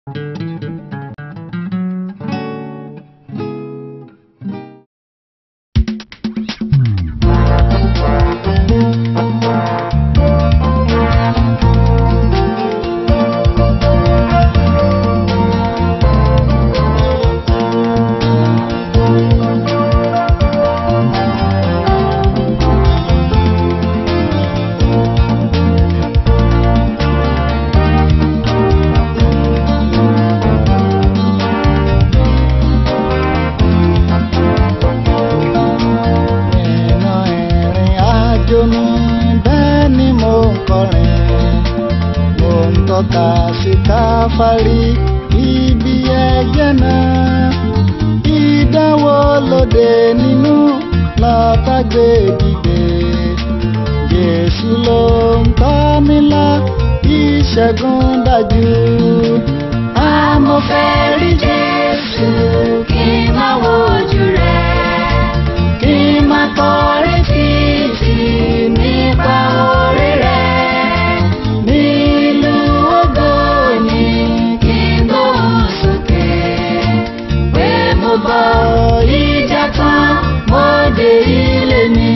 Nínú ìrìn àjò mi bẹ́ẹ̀ ni mo ń kọrin. Mo ń tọ́ka sí káfárí ibi ẹ̀jẹ̀ náà. Ìdánwò lóde nínú látàgbé dìde. Jésù ló ń tọ́ mi lọ, ìṣẹ́gun dájú. Àmọ́ fẹ́ rí Jésù kí n má wojú rẹ̀ kí n máa kọrin títí nípa orí rẹ̀ nílùú ògo ni kí n gbóhùn sókè pé mo bọ ìjà tán mo dé ilé mi.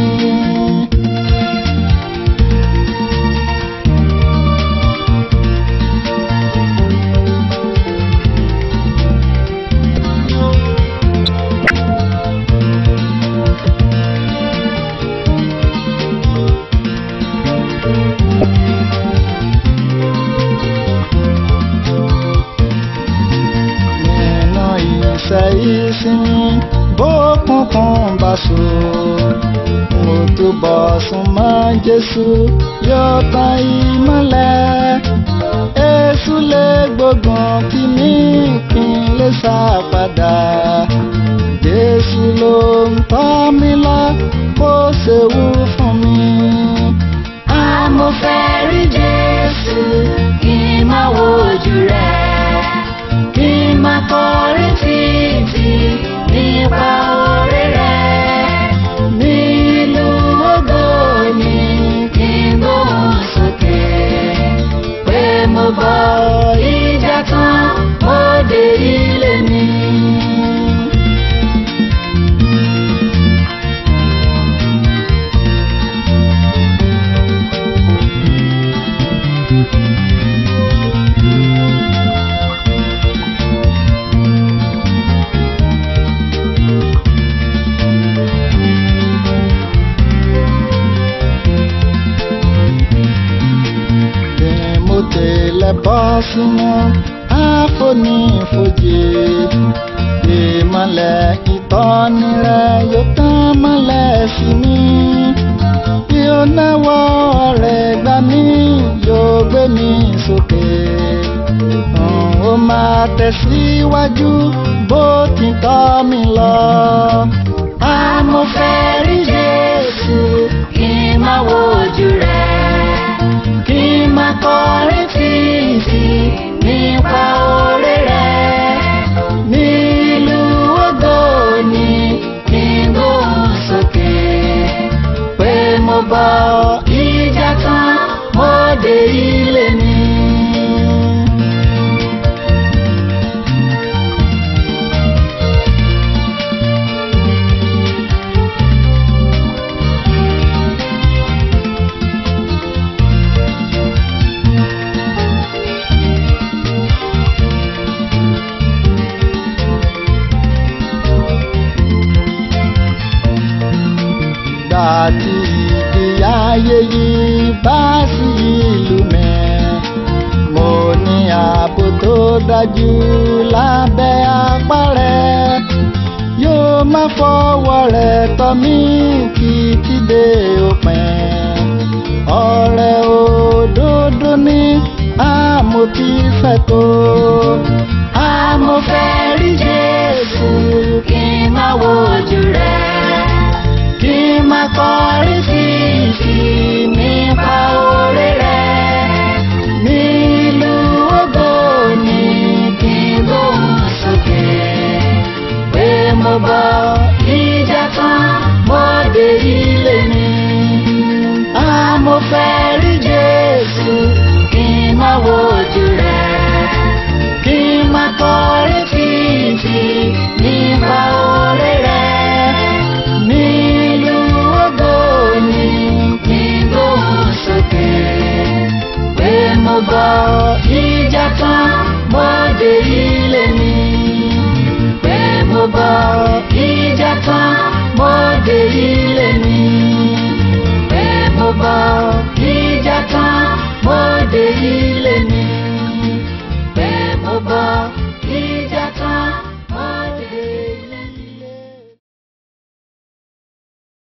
nínú ìṣẹ́ ìsinmi bókùnkùn bá so mo túbọ̀ súnmọ́ Jésù yóò tan ìmọ́lẹ̀ èṣù lè gbógun kí mi kí n lè sá padà Jésù ló ń tọ́ mi lọ kó ṣewu fún mi. àmọ́ fẹ́ rí Jésù kí n má wojú rẹ̀ kí n máa kọrin títí nípa orí rẹ̀ nílùú ògo ni kí n gbóhùn sókè pé mo bọ ìjà tán mo dé ilé mi. bí mo tẹ̀lé bọ́ sínú àfonífojì ìmọ̀lẹ̀ ìtọ́ni rẹ̀ yóò tán mọ́lẹ̀ sí mi bí ó náwó rẹ̀ gbà mí yóò gbé mi sókè n ó máa tẹ̀síwájú bó ti tọ́ mi lọ. àmọ́ fẹ́ rí Jésù kí n má wojú rẹ̀ kí n máa kọrin títí nípa orí rẹ̀ nílùú ògo ni kí n gbóhùn sókè pé mo bọ ìjà tán mo dé ilé mi. Dàtí ìdí ayé yìí bá sí ìlú mi. Mo ní ààbò tó dájú lábẹ́ apá rẹ̀. Yóò má fọwọ́ rẹ̀ tọ́ mí títí dé òpin. Ọ̀rẹ́ òdodo ní àmọ̀fífẹ́ tó. Àmọ̀fẹ́ rí Jésù kí n má wojú rẹ̀ kí n máa kọrin títí nípa orí rẹ̀ nílùú ògo ni kí n gbóhùn sókè pé mo bọ ìjà tán mo dé ilé mi. àmọ́ fẹ́ rí Jésù kí n máa wojú rẹ̀ kí bọ̀ ìjà tán mo dé ilé mi. pé mo bọ̀ ìjà tán mo dé ilé